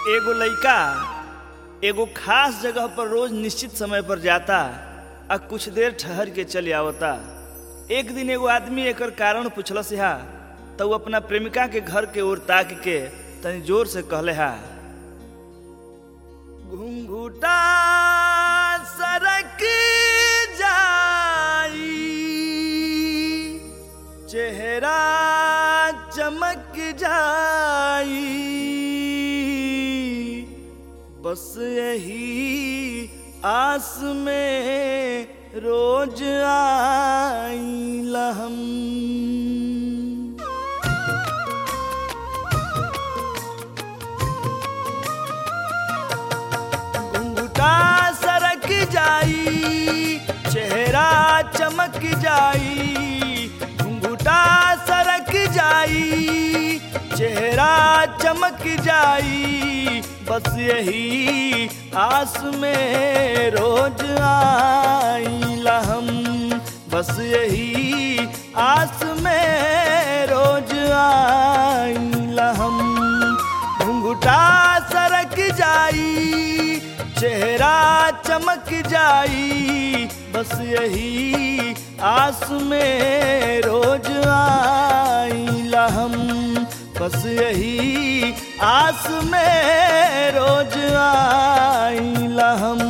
एगो लइका एगो खास जगह पर रोज निश्चित समय पर जाता आ कुछ देर ठहर के चले आवता एक दिन एगो आदमी एकर कारण पूछलस हा तो वो अपना प्रेमिका के घर के ओर ताक के तनी जोर से कहले हा घुंघुटा सरक जाई चेहरा चमक जाई बस यही आस में रोज आई हम घुंघटा सरक जाई चेहरा चमक जाई घुंघटा सरक जाई चेहरा चमक जाई बस यही आस में रोज आईला हम बस यही आस में रोज आईला हम घुंघटा सरक जाई चेहरा चमक जाई बस यही आस में रोज आईला हम बस यही आस में रोज आईला हम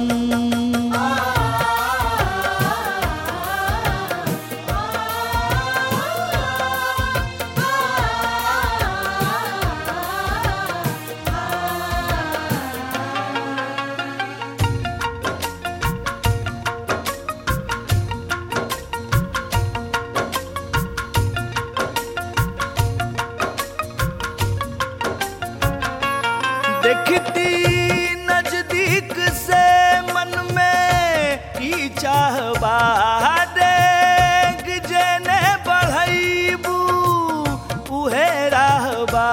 देखती नजदीक से मन में ई चाहबा देख जेने बढ़ैबू उहे रहबा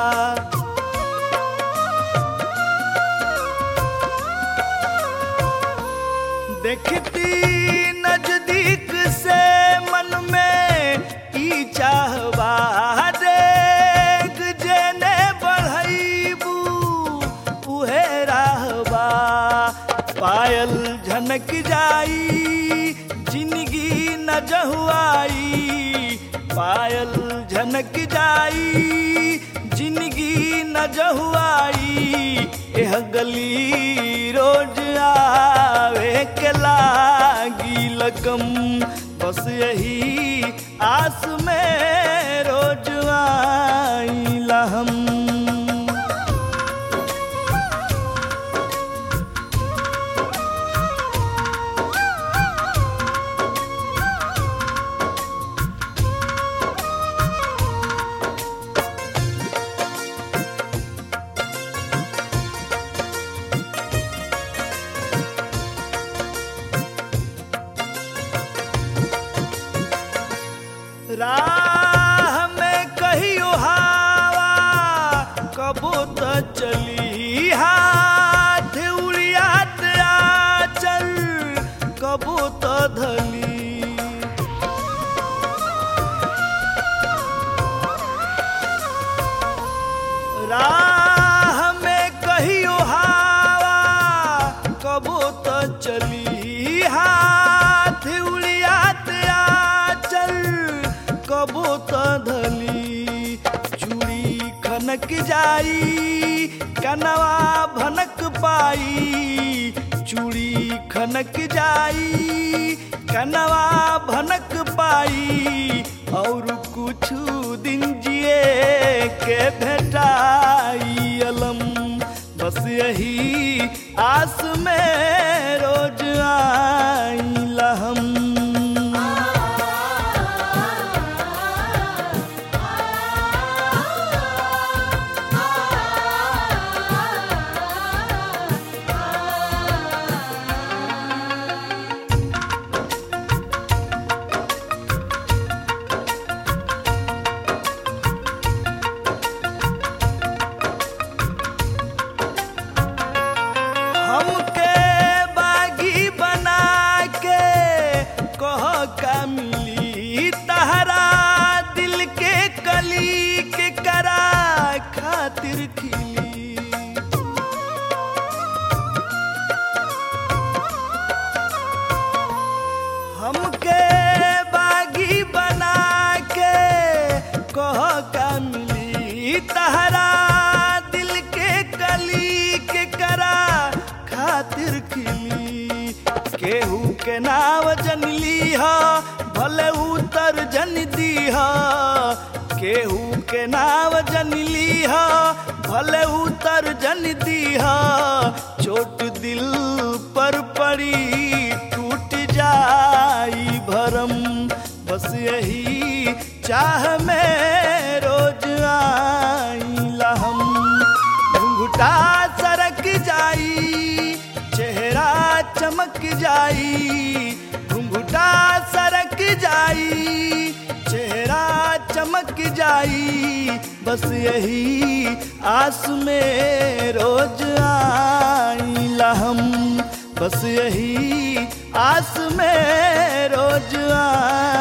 देखती नजदीक से मन में ई चाहबा देख जेने बढ़ैबू उहे रहबा पायल झनक जाई जिंदगी न जहुआई पायल झनक जाई जिंदगी न जहुआई एह गली रोज आवे के लागी लगम बस यही आस में रोज आईला हम राह में कहियो हवा कबो त चली हाथ उड़ियात आचल कबो त धली राह में कहियो हवा कबो त चली हाथ उड़ियात आचल कबो त धली चूड़ी खनक जाई कनवा भनक पाई चूड़ी खनक जाई कनवा भनक पाई और कुछ दिन जिए के भेटाई अलम बस यही आस में रोज आईला हम हमके बागी बना के तहरा दिल के कली के करा खातिर खिली केहू के नाव जनली हा भले उतर जन दीहा केहू के नाव जनली हा भले उतर जन दीहा चोट दिल पर पड़ी टूट जाई भरम बस यही चाह में रोज आईला हम घुंघटा सरक जाई चेहरा चमक जाई घुंघटा सरक जाई चेहरा चमक जाई बस यही आस में रोज आईला हम बस यही आस में रोज आ